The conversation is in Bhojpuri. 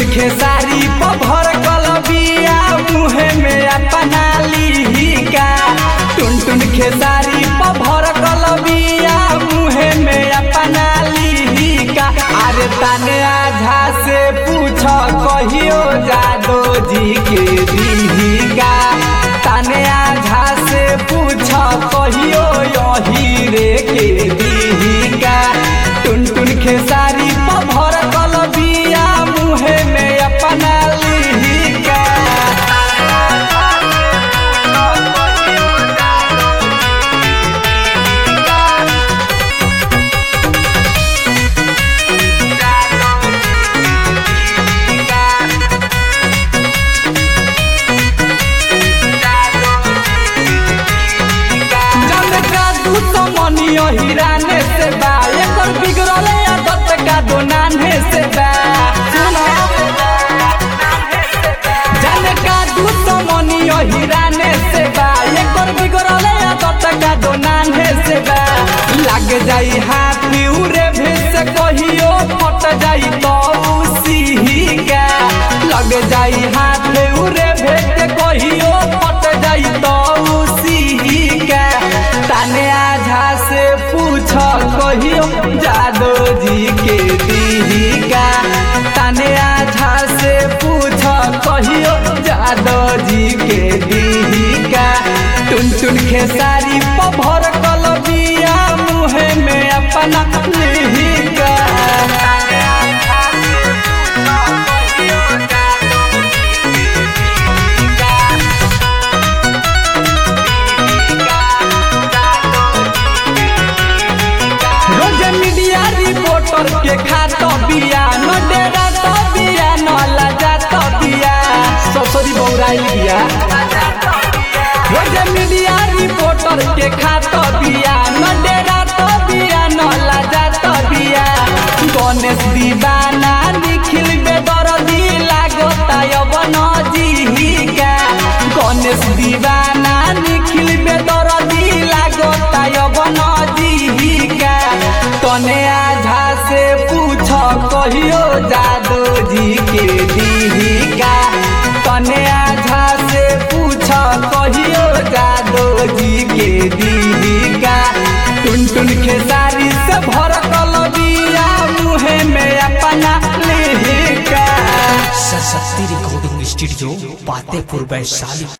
खेसारी पभर कलबिया मुहे में अपना लिहिका टुन टुन खेसारी पभर कलबिया मुहे में अपना लिहिका अरे तने आझा से पूछ कहियो जादो जी के दीहिका तने आझा से पूछ कहियो यही रे के दीहिका टुन टुन खेसारी पभर कलबिया मुहे में अपना लिहिका जन का दू समनियो हिराने से बा एकर बिगड़ले आदत का दो नान्हे से बा सुनो जन का दू समनियो हिराने से बा एकर बिगड़ले आदत का दो नान्हे से बा लग जाई हाथ उरे भेस कहियो फट जाई तो उसी का लग जाई हाथ उरे भेस कहियो फट जाई तो उसी का ताने आझा से पूछ कहियो जादो जी के दीहिका ताने आझा से पूछ कहियो जादो जी के दीहिका टुन टुन खेसारी पभर कलबिया मुहे में अपना लिहिका रोज मीडिया रिपोर्टर के खात बिया न डेरा तो बिया न लजा तो बिया ससुरी बौराइल बिया रोज मीडिया रिपोर्टर के खात बिया न डेरा तो बिया न लजा तो बिया गणेश दीवाना निखिल बेदरदी लागता यवन जीहिका गणेश दीवाना निखिल बेदरदी लागता यवन जीहिका तने आझा से पूछ कहियो जादो जी के दीहिका तने आझा से पूछ कहियो जादो जी के दीहिका टुन टुन खेसारी से भर कलबिया मुहे में अपना लिहिका सरस्वती रिकॉर्डिंग स्टूडियो पातेपुर वैशाली